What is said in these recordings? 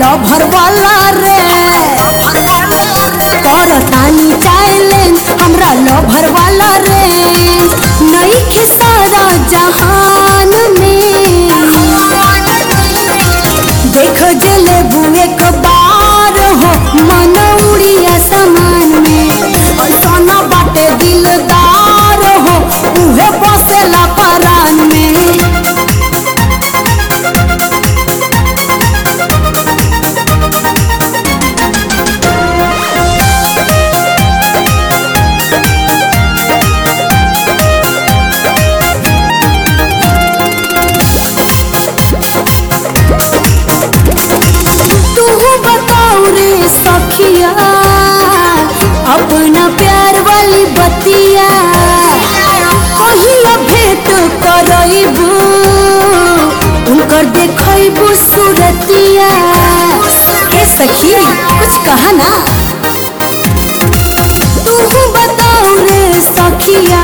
lover वाला रे करतानी चैलेंज हमरा लभर वाला रे नई के सारा जहान में देख जले बुए के बार हो मन उड़िया समान में ऐसा ना बाटे दिलदार हो उहे बसेला परान में तू बताओ रे सखिया अपना प्यार वाली बतिया कहिया भेंट करइबू उनकर देखइबू सूरतिया ए सखी कुछ कहा ना तू बताओ रे सखिया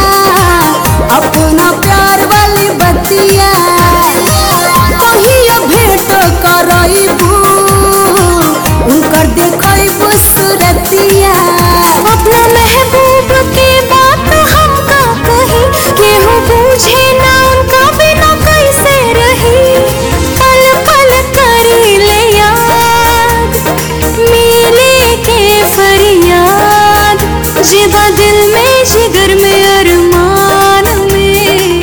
अपना प्यार वाली बतिया कहिया भेंट करइबू उनकर देखइबू सूरतिया अपना महबूब के बात हम का कही केहू बूझे ना उनका बिना कैसे रही पल पल करी ले याद मिले के फरियाद जिदा दिल में जिगर में अरमान में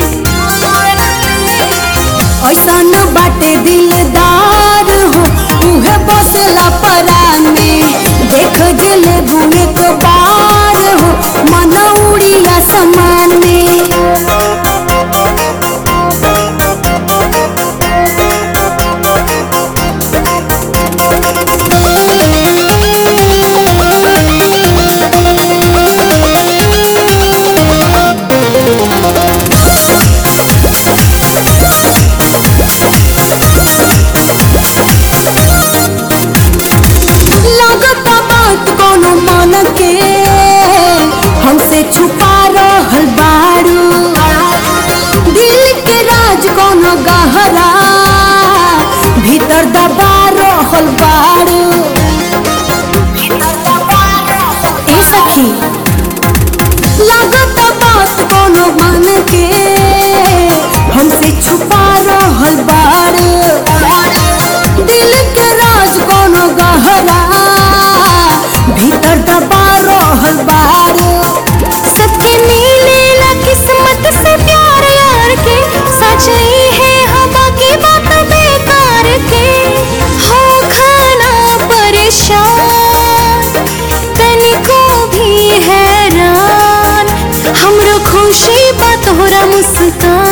ऐसन बाटे दिलदार हो उहे बसेला परान में देख जले भूमि के बार हो मन उड़िया समान में लागता बात कोनो मन के हमसे छुपा रहल बारू दिल के राज कोनो गहरा भीतर दबा रहल बारू ए सखी लागता बात कोनो मन के हमसे छुपा रहल बारू दिल के राज कोनो गहरा भीतर दबा रहल बारू सबके मिलेला किस्मत से प्यार यार के सच्चाई है हवा की बात बेकार के हो खाना परेशान तनिको भी हैरान हमरो खुशी बा तोहरा मुस्कान